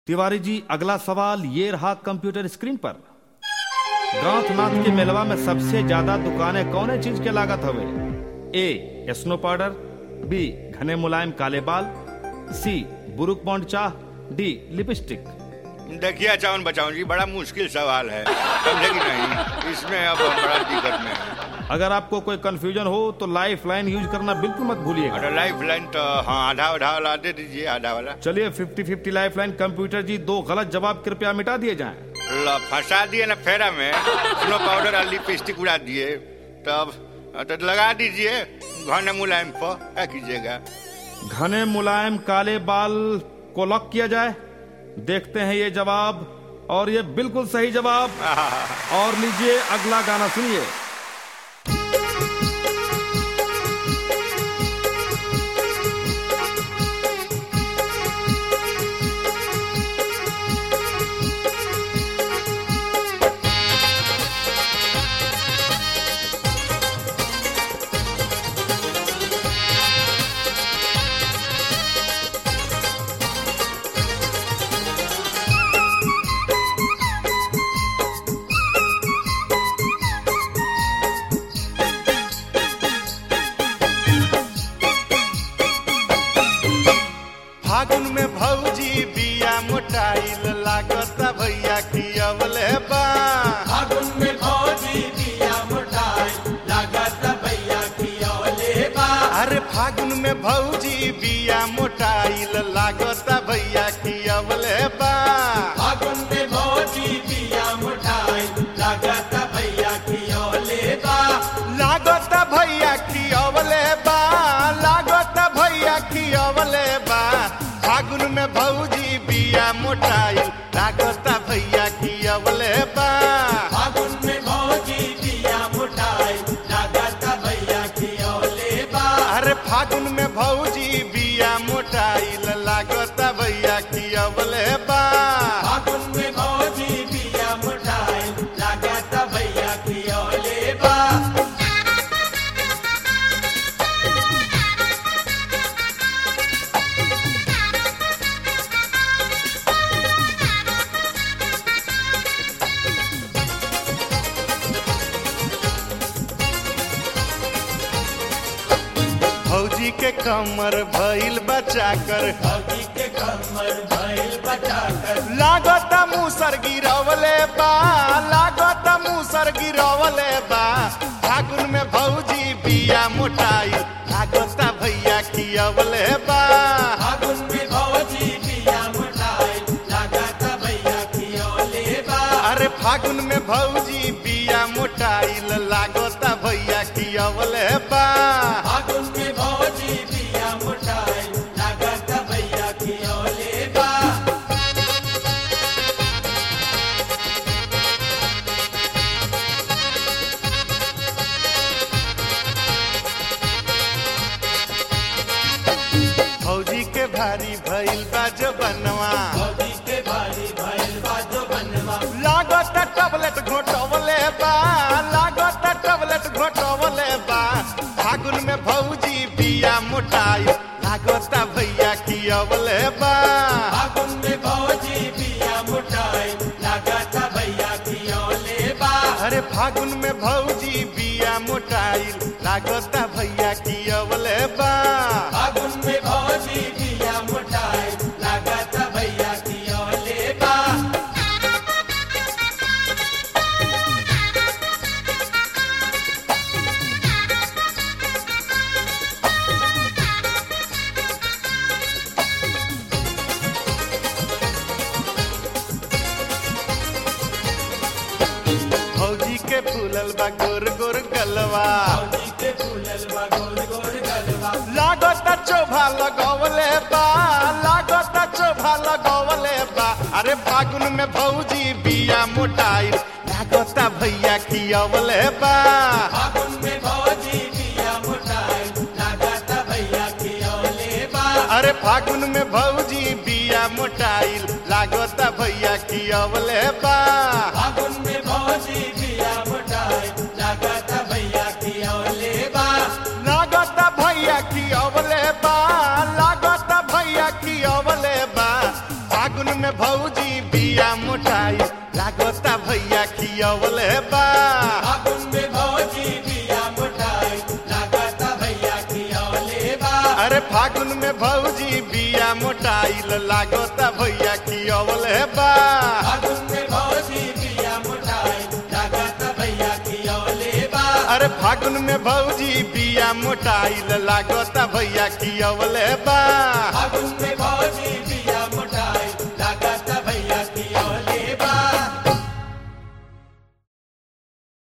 तिवारी जी अगला सवाल ये रहा कंप्यूटर स्क्रीन पर ग्रांथनाथ के मेलवा में सबसे ज्यादा दुकानें कौन चीज के लागत हवे ए स्नो पाउडर बी घने मुलायम काले बाल सी बुरुक बॉन्ड चाह डी लिपस्टिक देखिए चावन बचाओ जी बड़ा मुश्किल सवाल है समझे कि नहीं इसमें अब हम बड़ा दिक्कत में हैं। अगर आपको कोई कंफ्यूजन हो तो लाइफ लाइन यूज करना बिल्कुल मत भूलिएगा और लाइफ लाइन तो हाँ आधा आधा वाला दे दीजिए आधा वाला चलिए fifty fifty lifeline computer ji दो गलत जवाब कृपया मिटा दिए जाएं ल, फंसा दिए ना फेरा में स्नो पाउडर और लिपस्टिक उड़ा दिए तब तो लगा दीजिए घने मुलायम पर क्या कीजिएगा घने मुलायम काले बाल को लॉक किया जाए देखते हैं ये जवाब और ये बिल्कुल सही जवाब और लीजिए अगला गाना सुनिए फागुन में भौजी बिया मोटाइल लागत भैया खियवले बा फागुन में भौजी दिया मोटाई लागत भैया खियौले बा अरे फागुन में भौजी बिया मोटाइल लागत भैया खियवले बा फागुन में भौजी दिया मोटाई लागत भैया खियौले बा लागत भैया खियवले बा लागत भैया खियवले बा फागुन में भौजी बिया मोटाइल लागत भैया खियवले बा फागुन में भौजी दिया मोटाई लागत भैया खियौले बा अरे फागुन में भौजी बिया मोटाइल लागत भैया खियवले बा फागुन में भौजी दिया मोटाई लागत भैया खियौले बा भौजी के कमर भइल बचा कर भौजी के कमर भैल बचाकर लागत मुसर गिरवले बा लागत मुसर गिरवले बा फागुन में भौजी बिया मोटाई लागत भैया खियवले बा फागुन में भौजी दिया मोटाई लागत भैया खियौले बा अरे फागुन में भौजी बिया मोटाइल लागत भैया खियवले बा फागुन में भौजी दिया मोटाई लागत भैया खियौले बा भौजी के भारी भइल बा बनवा भौजी के भारी भैल बा जो बनवा लागत टबलेट घोटवले बा लागत टबलेट घोटवले बा फागुन में भौजी बिया मोटाई लागत भैया खियवले बा फागुन में भौजी दिया मोटाई लागत भैया खियौले बा अरे फागुन में भौजी बिया मोटाई लागत भैया खियवले बा फागुन में भौजी दिया मोटाई लागत भैया खियौले बा भौजी के फूलल बा गोर गोर गलवा भौजी के फूलल बा गोल गोल गलवा लागत चोभा लगवले बा लागत चोभा लगवले बा अरे फागुन में भौजी बिया मोटाई लागत भैया खियवले बा फागुन में भौजी दिया मोटाई लागत भैया खियौले बा अरे फागुन में भौजी बिया मोटाई लागत भैया खियवले बा फागुन में भौजी दिया मोटाई लागत भैया खियौले बा लागत भैया खियवले बा लागत भैया खियवले बा फागुन में भौजी बिया मोटाई लागता भैया खियवले बा फागुन में भौजी बिया मोटाई लागता भैया खियौले बा अरे फागुन में भौजी बिया मोटाई लागता भैया खियवले बा फागुन में भौजी बिया मोटाई लागता भैया खियौले बा अरे फागुन में भौजी बिया मोटाई लागता भैया खियवले बा